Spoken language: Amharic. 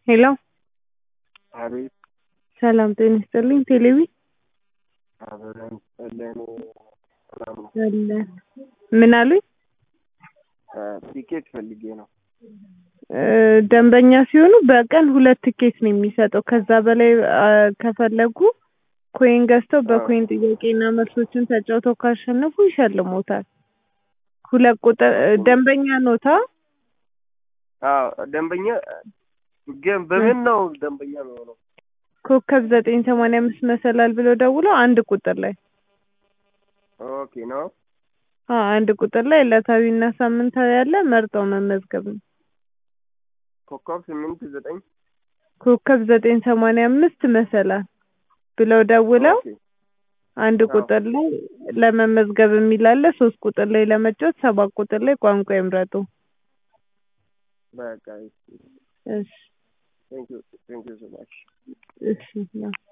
ሄሎ አቤት ሰላም ጤና ይስጥልኝ ቴሌቪ አብረን ጸለን ሰላም ነው። አለን ምን አሉኝ ቲኬት ፈልጌ ነው። እ ደንበኛ ሲሆኑ በቀን ሁለት ትኬት ነው የሚሰጠው ከዛ በላይ አ ከፈለጉ ኮይን ገዝተው በኮይን ጥያቄና መልሶችን ተጫውተው ካሸነፉ ይሸልሞታል ሁለት ቁጥር ደንበኛ ኖታ አዎ ደንበኛ ግን በምን ነው ደንበኛ የሚሆነው? ኮከብ ዘጠኝ ሰማንያ አምስት መሰላል ብለው ደውለው አንድ ቁጥር ላይ ኦኬ ነው። አ አንድ ቁጥር ላይ ዕለታዊና ሳምንታዊ ያለ መርጠው መመዝገብ ነው። ኮከብ ስምንት ዘጠኝ ኮከብ ዘጠኝ ሰማንያ አምስት መሰላል ብለው ደውለው ኦኬ አንድ አዎ። ቁጥር ላይ ለመመዝገብ የሚል አለ ሶስት ቁጥር ላይ ለመጫወት ሰባት ቁጥር ላይ ቋንቋ ይምረጡ። በቃ እሺ ቴንክ ዩ ቴንክ ዩ ሶ ማች እሺ ያው